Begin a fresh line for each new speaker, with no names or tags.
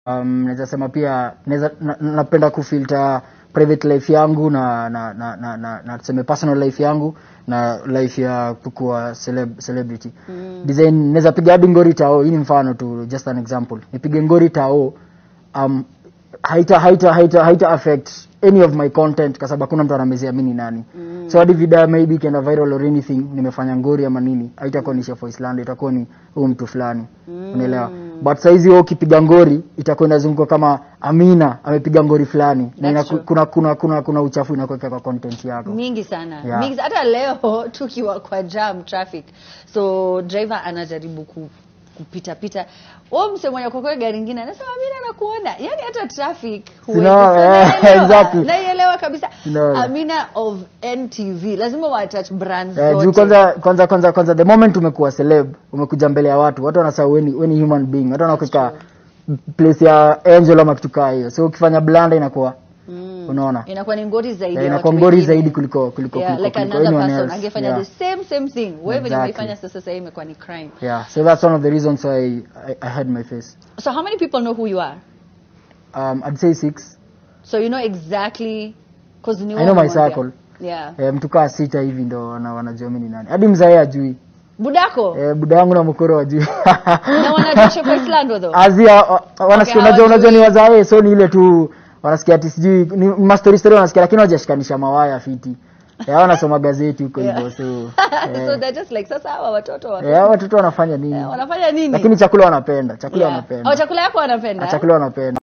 um, naweza sema pia naweza na- napenda kufilter private life yangu na na na na, na, na tuseme personal life yangu na life ya kukuwa celeb, celebrity mm. design naweza piga hadi ngori tao hii ni mfano tu just an example nipige ngori tao um, haita haita haita haita affect any of my content kwa sababu hakuna mtu anamezea mimi ni nani mm. so hadi video maybe ikienda viral or anything nimefanya ngori ama nini haitakuwa ni Chef Island itakuwa ni huyu mtu fulani mm. unaelewa but saizi wewe ukipiga ngori itakuwa inazunguka kama Amina amepiga ngori fulani na ina,
true.
kuna kuna kuna kuna uchafu inakuweka kwa content yako
mingi sana
Yeah.
mingi, hata leo tukiwa kwa jam traffic so driver anajaribu ku kupita pita o mse mwenye kwa kweli gari ingine anasema mimi nakuona yani hata traffic huwezi
No,
sema,
eh,
naelewa,
exactly.
naielewa kabisa
No.
Amina of NTV lazima wa attach brands
Eh, juu
zote
kwanza kwanza kwanza kwanza the moment umekuwa celeb umekuja mbele ya watu watu wanasahau weni weni human being watu wanakuweka place ya angel ama kitu kaa hiyo so ukifanya blanda inakuwa
Mm.
unaona
inakuwa ni ngori zaidi
Eh,
ya
inakuwa
watu
ngori
wengine.
zaidi kuliko kuliko
yeah,
kuliko,
like
kuliko
another
anyone
person
else.
angefanya
yeah.
the same same thing wewe venye
Exactly.
umeifanya sasa sasa hii imekuwa ni crime
yeah so that's one of the reasons why I, I had my face
so how many people know who you are
um I'd say six
so you know exactly cause ni
I know my
wewe umwambia.
circle.
yeah
eh, mtu kaa sita hivi ndo wana, wanajua mimi ni nani hadi mzae ajui
budako
eh, buda yangu na mkoro wajui
na wanajua Chef Islando though
azia wanasikia
Okay,
unajua unajua ni
hawajui.
wazae so ni ile tu wanasikia ati sijui ni mastori story wanasikia lakini hawajashikanisha mawaya fiti eh, wanasoma gazeti huko hivyo so
so they're just like sasa hawa watoto wa-
eh, hao watoto wanafanya nini
eh, wanafanya nini
lakini chakula wanapenda chakula
Yeah.
wanapenda
Oh, chakula yako wanapenda
chakula wanapenda